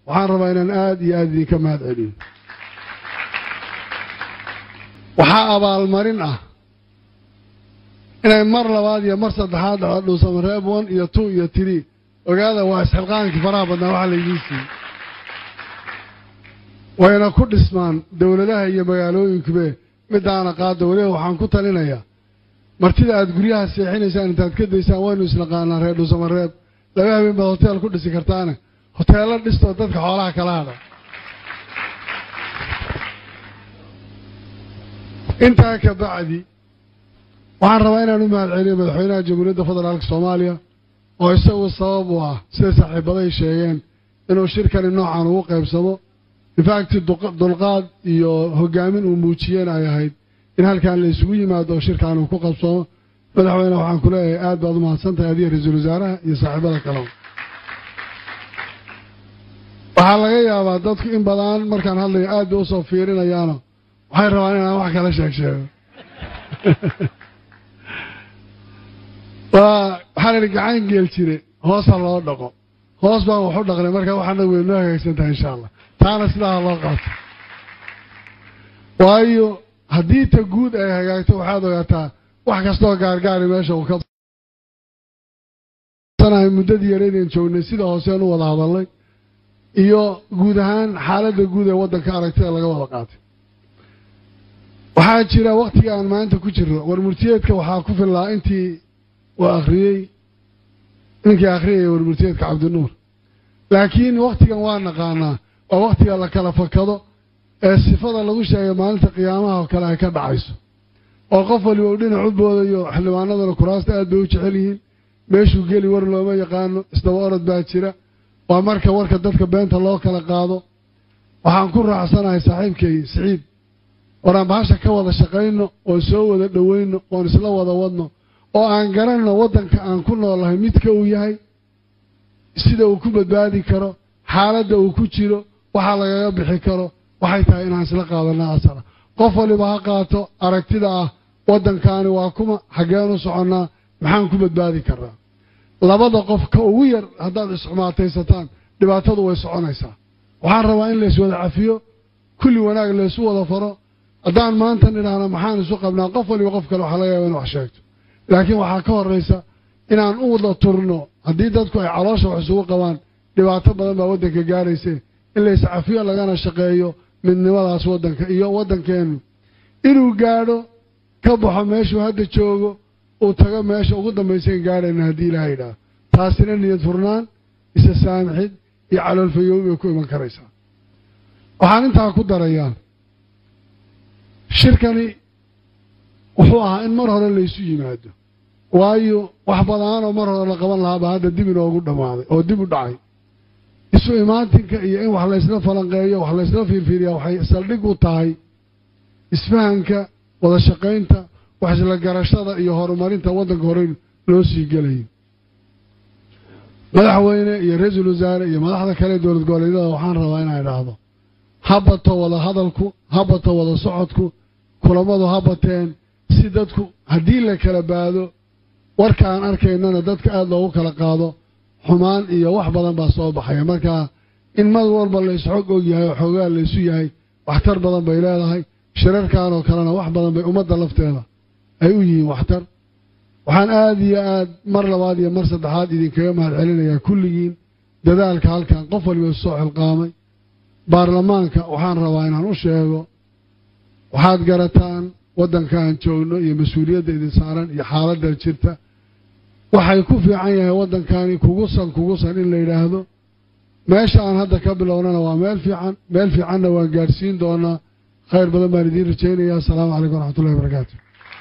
waxaan rabaa inaan aada iyo aada idinka mahad celiyo waxaa abaalmarin ah inay mar labaad iyo mar saddexaad dhaco dhuusamareeb one iyo two iyo three ogaada waa isxilqaankii faraha badnaa waxa laydiin siiyey wayna ku dhismaan dowladaha iyo magaalooyinkube midaana qaada weliba waxaan ku talinayaa martida aada guryaha seexinaysaan intaad ka daysaan waynu isnaqaanaa reer dhuusamareeb laba habeen baad hoteel ku dhisi kartaane hoteello dhistoo dadka xoolaha kala hadha intaa ka bacdi waxaan rabaa inaan u mahad celiyo madaxweynaha jamhuuriyadda federaalka soomaaliya oo isagu sabab u ah sida saaxiibaday sheegeen inuu shirkani noocan ugu qaybsamo infacti dulqaad iyo hogaamin uu muujiyeen ay ahayd in halkan la isugu yimaado oo shirkan uu ku qabsamo madaxweyne waxaan ku leeyahay aad baad u mahadsan tahay adiga ra-iisul wasaaraha iyo saaxiibada kaleba waxaa laga yaabaa dadku in badan markaan hadlayo aad bay usoo fiirinayaano waxay rabaan inaan wax kala sheeg sheego waa waxaan idhi gacan geel jire hoosa loo dhaqo hoos baan wax u dhaqnay marka waxaana weynoo hagaagsan tahay insha allah taana sidaa loo qaato waayo haddii ta guud ay hagaagto waxaad ogaataa wax kastoo gaargaari meesha uu ka sanahay muddadii yareydeen joognay sida hooseen u wada hadalnay iyo guud ahaan xaaladda guud ee waddanka aragtida laga wada qaatay waxaa jira wakhtiga aan maanta ku jirno war murtiyeedka waxaa ku fillaa intii uu akhriyey ninkii akhriyaya war murtiyeedka cabdinuur laakiin wakhtigan waa naqaanaa waa wakhtiga la kala fakado ee sifada lagu sheegay maalinta qiyaamaha oo kale ay ka dhacayso oo qof waliba uu dhinac u boodayo xildhibaanadana kuraasta aad bay u jecel yihiin meeshuu geli war looma yaqaano isdaba orod baa jira waa marka warka dadka beenta loo kala qaado waxaan ku raacsanahay saaxiibkay siciid waraan bahasha ka wada shaqayno oon soo wada dhowayno oon isla wada wadno oo aan garanno waddanka aan ku noolahay midka uu yahay sida uu ku badbaadi karo xaaladda uu ku jiro waxa lagaga bixi karo waxay tahay inaan isla qaadanno asala qof waliba ha qaato aragtida ah waddankaani waa kuma xaggeen u soconnaa maxaan ku badbaadi karnaa labada qof ka ugu yar haddaad isxumaataysataan dhibaatadu way soconaysaa waxaan rabaa in lays wada cafiyo kulli wanaag laysu wada faro haddaan maanta nidhaahno maxaan isu qabnaa qof waliba qof kale waxaa laga yaaba in wax sheegto laakiin waxaa ka horraysa inaan u wada turno haddii dadku ay caloosha wax isugu qabaan dhibaato badan baa waddanka gaarayse in lays cafiyo lagana shaqeeyo midnimadaas waddanka iyo waddankeennu inuu gaadho ka baxo meeshuu hadda joogo uu tago meesha ugu dambaysayn gaadhayna haddii ilaha yidhaah taasina niyad furnaan isa saamixid iyo caloolfayoobi bay ku iman karaysaa waxaan intaa ku darayaa shirkani wuxuu ahaa in mar hore laysu yimaado waayo wax badaanoo mar hore la qaban lahaabaa hadda dib inoogu dhammaaday oo dib u dhacay isu imaatinka iyo in wax laysla falanqeeyo wax laysla fiirfiiriya waxay saldhig u tahay isfahanka wada shaqaynta wax isla garashada iyo horumarinta waddanka hore loo sii gelayo madaxweyne iyo ra-iisul wasaare iyo madaxda kale dowlad goboleedyada waxaan rabaa inaan idhaahdo ha bato wada hadalku ha bato wada socodku kulamadu ha bateen si dadku haddii la kala baado warka aan arkaynana dadka aada loogu kala qaado xumaan iyo wax badan baa soo baxaya marka in mar walba laysxog og yahay oo xoogaa laysu yahay waxtar badan bay leedahay shirarkan oo kalena wax badan bay ummadda lafteeda ay u yihiin waxtar waxaan aada iyo aad mar labaad iyo mar saddexaad idinkaga mahad celinayaa kulligiin dadaalka halkan qof waliba soo xilqaamay baarlamaanka waxaan rabaa inaan u sheego waxaad garataan waddankaan joogno iyo mas-uuliyadda idin saaran iyo xaaladdan jirta waxay ku fiican yahay waddankani kugusan kugusan in la yidhaahdo meesha aan hadda ka bilownana waa meel fiican meel fiicanna waan gaadhsiin doonaa khayr badan baan idiin rajaynaya assalaamu calaykum waraxmatullahi wabarakaatu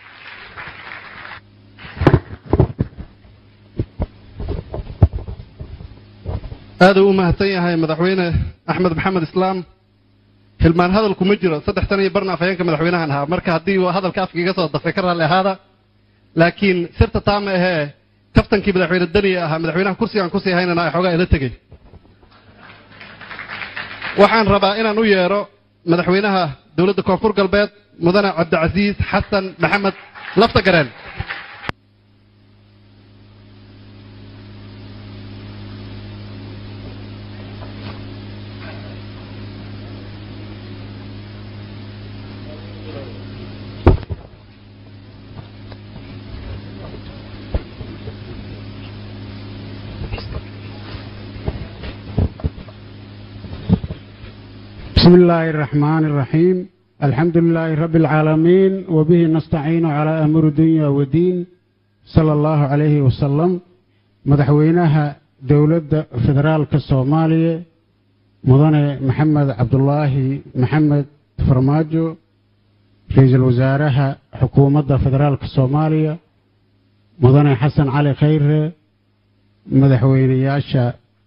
aada u mahadsan yahay madaxweyne axmed maxamed islaam hilmaan hadalku ma jiro saddex tan iyo barna afhayeenka madaxweynahan ahaa marka haddii hadalka afka iga soo dafay ka raalli ahaada laakiin sirta taa ma ahee kaftankii madaxweyne daniya ahaa madaxweynaha kursigaan kusii haynana ay xoogaa ila tegey waxaan rabaa inaan u yeedho madaxweynaha dowladda koonfur galbeed mudane cabdicasiis xasan maxamed lafta gareen بسم الله الرحمن الرحيم الحمد لله رب العالمين وبه نستعين على أمر الدنيا والدين صلى الله عليه وسلم مدحوينها دولة فدرال كالصومالية مدن محمد عبد الله محمد فرماجو رئيس الوزراء حكومة فدرال كالصومالية مدن حسن علي خير مدحوينياشا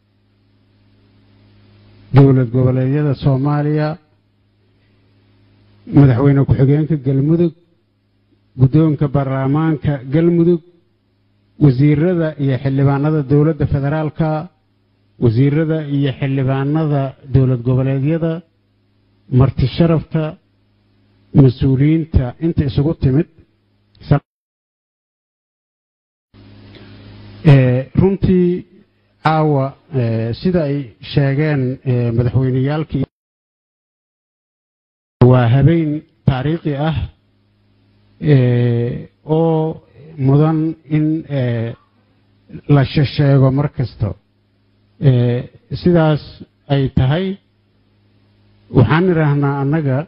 dowlad goboleedyada soomaaliya madaxweyne ku-xigeenka galmudug guddoonka baarlamaanka galmudug wasiirada iyo xildhibaanada dowladda federaalka wasiirada iyo xildhibaanada dowlad goboleedyada marti sharafta mas-uuliyiinta inta isugu timid runtii caawa sida ay sheegeen madaxweyneyaalkii waa habeen taariikhi ah oo mudan in la shesheego mar kasta sidaas ay tahay waxaan idhaahnaa annaga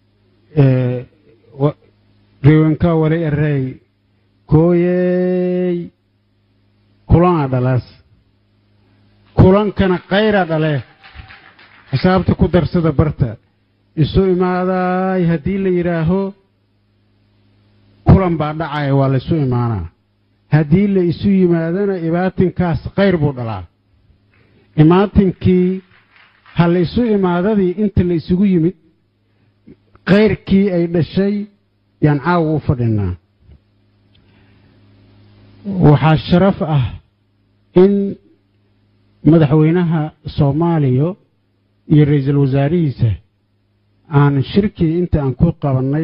reewankaa wali erey kooyey kulana dhalaas kulankana kayra dhale xisaabta ku darsada barta isu imaadaay haddii la yidhaaho kulan baa dhacaya waa laysu imaanaa haddii la isu yimaadana imaatinkaas kayr buu dhalaa imaatinkii ha la isu imaadadii inta la isugu yimid kayrkii ay dhashay yaan caawa u fadhinaa waxaa sharaf ah in madaxweynaha soomaaliya iyo ra-iisul wasaarihiisa aan shirkii inta aan ku qabannay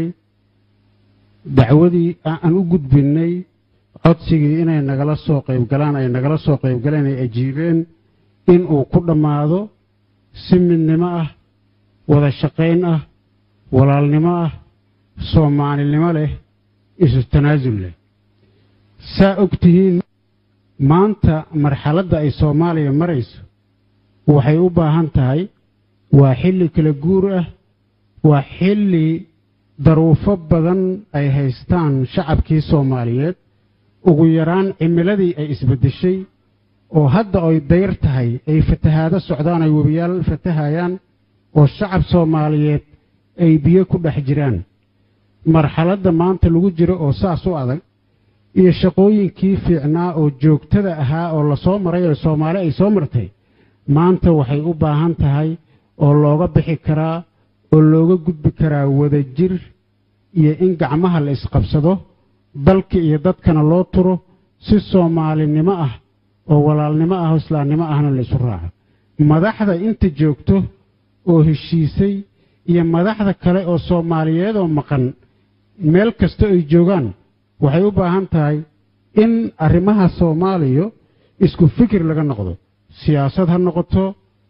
dacwadii aan u gudbinnay codsigii inay nagala soo qaybgalaan ay nagala soo qaybgaleen ay ajiibeen in uu ku dhammaado si midnimo ah wada shaqayn ah walaalnimo ah soomaalinimo leh isu tanaasul leh saa og tihiin maanta marxaladda ay soomaaliya marayso waxay u baahan tahay waa xilli kala guur ah waa xilli daruufo badan ay haystaan shacabkii soomaaliyeed ugu yaraan cimiladii ay isbeddeshay oo hadda ay dayr tahay ay fatahaado socdaan ay webiyaal fatahayaan oo shacab soomaaliyeed ay biyo ku dhex jiraan marxaladda maanta lagu jiro oo saas u adag iyo shaqooyinkii fiicnaa oo joogtada ahaa oo lasoo maray oo soomaali ay soo martay maanta waxay u baahan tahay oo looga bixi karaa oo looga gudbi karaa wadajir iyo in gacmaha la isqabsado dalka iyo dadkana loo turo si soomaalinimo ah oo walaalnimo ah oo islaamnimo ahna la isu raaco madaxda inta joogto oo heshiisay iyo madaxda kale oo soomaaliyeed oo maqan meel kasta ay joogaan waxay u baahan tahay in arrimaha soomaaliya isku fikir laga noqdo siyaasad ha noqoto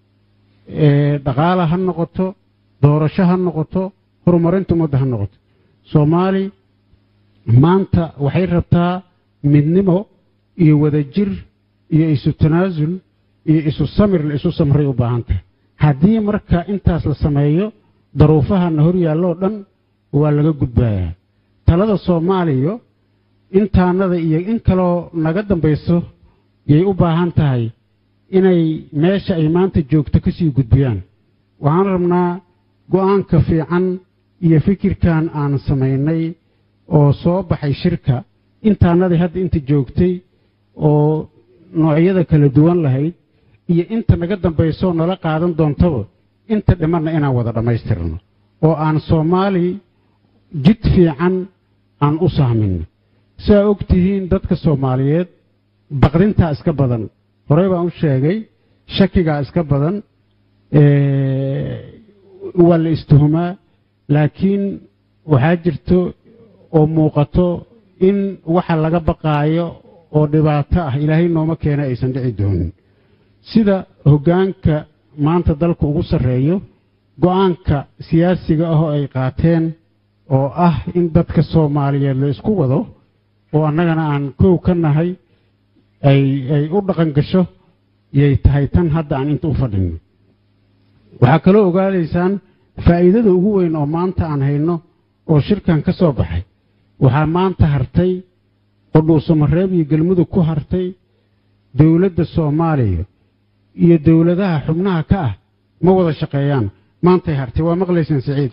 dhaqaala ha noqoto doorasho ha noqoto horumarinta ummadda ha noqoto soomaali maanta waxay rabtaa midnimo iyo wadajir iyo isu tanaasul iyo isu samir la isu samray u baahan tahay haddii marka intaas la sameeyo daruufahana hor yaalloo dhan waa laga gudbayaa talada soomaaliya intaanada iyo in kaloo naga dambayso yay u baahan tahay inay meesha ay maanta joogto ka sii gudbiyaan waxaan rabnaa go'aanka fiican iyo fikirkan aan samaynay oo soo baxay shirka intaanadii hadda inta joogtay oo noocyada kala duwan lahayd iyo inta naga dambaysoo nala qaadan doontaba inta dhimanna inaan wada dhammaystirno oo aan soomaali jid fiican aan u sahminno saa og tihiin dadka soomaaliyeed baqdintaa iska badan horey baan u sheegay shakigaa iska badan waa la istuhumaa laakiin waxaa jirto oo muuqato in waxa laga baqaayo oo dhibaato ah ilaahay nooma keena aysan dhici doonin sida hoggaanka maanta dalka ugu sarreeyo go'aanka siyaasiga ah oo ay qaateen oo ah in dadka soomaaliyeed la isku wado oo annagana aan kow ka nahay ay ay u dhaqan gasho yay tahay tan hadda aan inta u fadhinno waxaa kaloo ogaadaysaan faa'iidada ugu weyn oo maanta aan hayno oo shirkan ka soo baxay waxaa maanta hartay oo dhuusamareeb iyo galmudug ku hartay dowladda soomaaliya iyo dowladaha xubnaha ka ah ma wada shaqeeyaan maantay hartay waa maqlaysaan saciid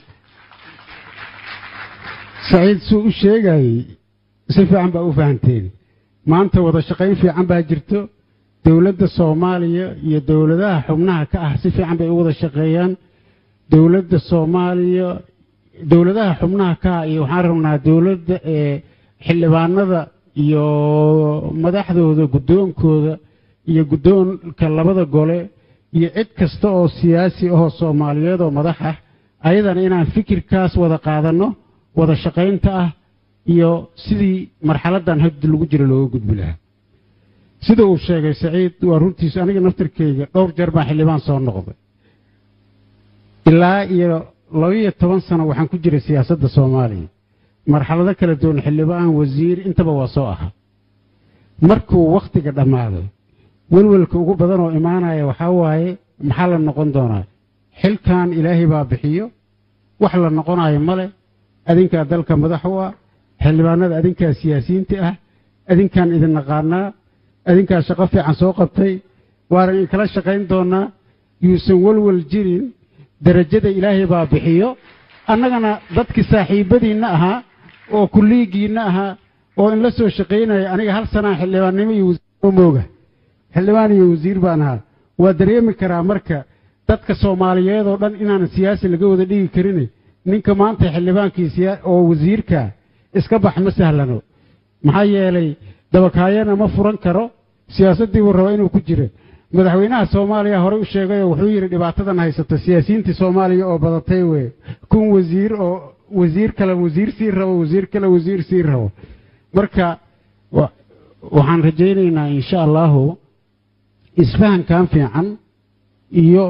saciid suu u sheegayey si fiican baa u fahanteen maanta wada shaqayn fiican baa jirto dowladda soomaaliya iyo dowladaha xubnaha ka ah si fiican bay u wada shaqeeyaan dowladda soomaaliya dowladaha xubnaha ka ah iyo waxaan rabnaa dowladda ee xildhibaanada iyo madaxdooda guddoonkooda iyo guddoonka labada gole iyo cid kasta oo siyaasi ahoo soomaaliyeed oo madax ah ayadana inaan fikirkaas wada qaadanno wada shaqaynta ah iyo sidii marxaladdan haddi lagu jiro looga gudbi lahaa sida uu sheegay saciid waa runtiisa aniga naftarkeyga dhowr jeer baa xildhibaan soo noqday ilaa iyo labaiyo toban sano waxaan ku jiray siyaasadda soomaaliya marxalado kala duwan xildhibaan wasiir intaba waa soo ahaa markuu wakhtiga dhammaado welwelka ugu badan oo imaanaya waxaa waaye maxaa la noqon doonaa xilkan ilaahay baa bixiyo wax la noqonayo male adinkaa dalka madax u ah xildhibaanada adinkaa siyaasiyiinta ah adinkaan idin naqaanaa adinkaa shaqo fiican soo qabtay waanan inkala shaqayn doonaa yuusan welwel jirin derajada ilaahay baa bixiyo annagana dadkii saaxiibbadiinna ahaa oo kulliigiinna ahaa oo in la soo shaqaynaya aniga hal sanaa xildhibaannimo iyo wasiir mooga xildhibaan iyo wasiir baan ahaa waa dareemi karaa marka dadka soomaaliyeed oo dhan inaanan siyaasi laga wada dhigi karin ninka maanta xildhibaankii oo wasiirka iska bax ma sahlano maxaa yeelay dabakaayana ma furan karo siyaasaddii buu rabaa inuu ku jiro madaxweynaha soomaaliya horey u sheegayoo wuxuu yidhi dhibaatadan haysato siyaasiyiintii soomaaliya oo badatay weye kun wasiir oo wasiir kale wasiir sii rabo wasiir kale wasiir sii rabo marka waxaan rajaynaynaa insha allahu isfahankan fiican iyo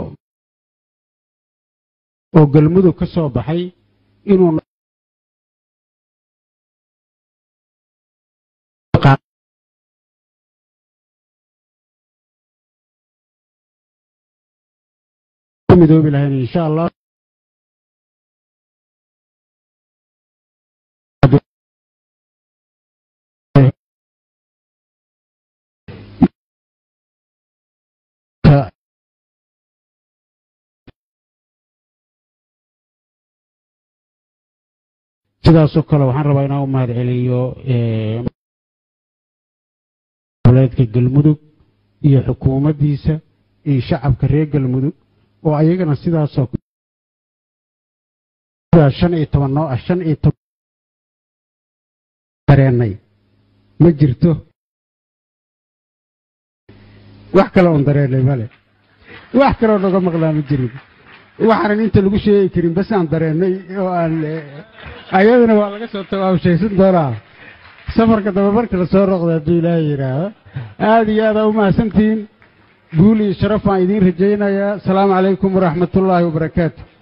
oo galmudug ka soo baxay inuu midoobi lahayn insha allah sidaasoo kale waxaan rabaa inaan u mahad celiyo goboleedka galmudug iyo xukuumaddiisa iyo shacabka reer galmudug oo ayagana sidaasoo shan iyo toban noo ah shan iyo toban dareennay ma jirto wax kale oon dareennay male wax kaleoo naga maqlaa ma jirin waxaanan inta lagu sheegi karin bas aan dareennay oo aan ayadana waa laga soo tawaabshaysan doonaa safarka daba marka la soo roqda hadduu ilaahay yidhaahdo aada iyo aada u mahadsantihiin guul iyo sharaf baan idiin rajaynayaa asalaamu calaykum waraxmatullaahi wabarakaatu